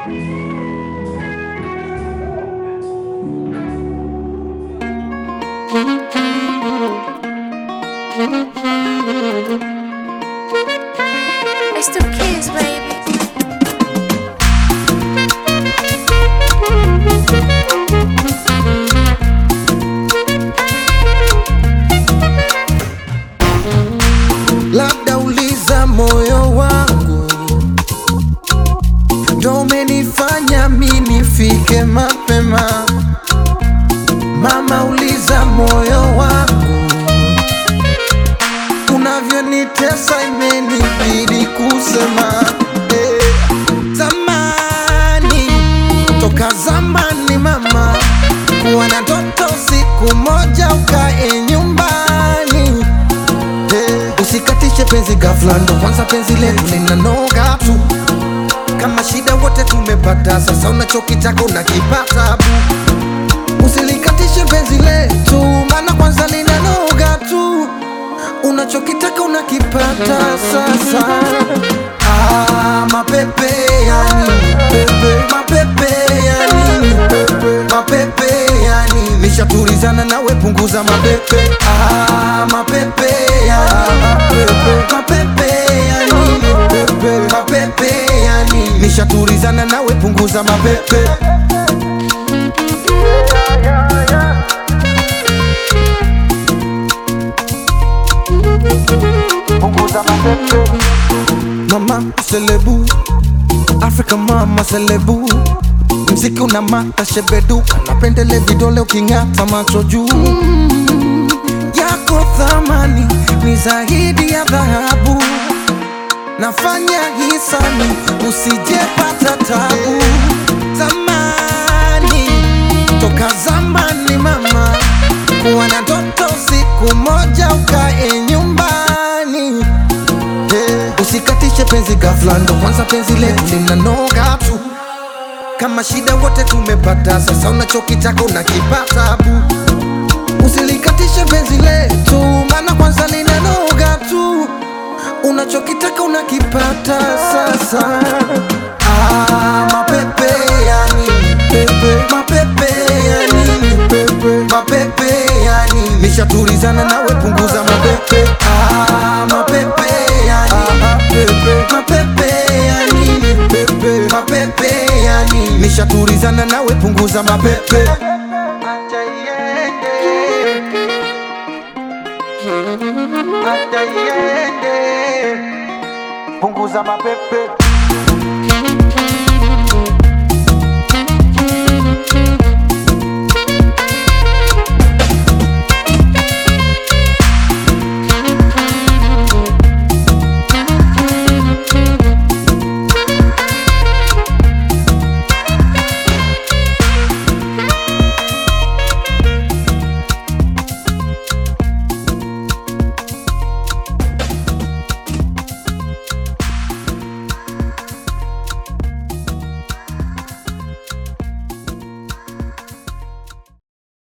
It's the kids, baby. labda uliza moyo wangu ndo umenifanya mi nifike mapema. Mama, uliza moyo wangu unavyonitesa, imenibidi kusema eh. Zamani, toka zamani mama, kuwa na ndoto siku moja ukae nyumbani Eh, Usikatishe penzi ghafla, ndo kwanza penzi letu linanoga tu. Kama shida wote tumepata, sasa unachokitaka unakipata bu. Usilikatishe penzi letu, maana kwanza linanoga tu. Unachokitaka unakipata sasa. Ah, mapepe ya nini pepe, mapepe ya nini pepe, mapepe ya nini? Nishatulizana nawe, punguza mapepe. Ah, mapepe ya mapepe, mapepe ya nini pepe, mapepe ya nini? Nishatulizana nawe, punguza mapepe. Mama selebu Afrika mama selebu Mziki una mata shebeduka Napendele vidole uking'ata macho juu Yako thamani ni zaidi ya dhahabu Nafanya hisani usijepata tabu Zamani toka zamani mama Kuwa na ndoto siku moja ukae nyumbani Eh, Usikatishe penzi ghafla, ndo kwanza penzi letu linanoga tu. Kama shida wote tumepata, sasa unachokitaka unakipata bu. Usilikatishe penzi letu, maana kwanza linanoga tu. Unachokitaka unakipata sasa. Ah, mapepe ya nini pepe, mapepe ya nini pepe, mapepe ya nini? Nishatulizana nawe, punguza mapepe. Ah, mapepe ya nini pepe, mapepe ya nini pepe, mapepe ya nini? Nishatulizana nawe, punguza mapepe. Acha iende, acha iende, punguza mapepe.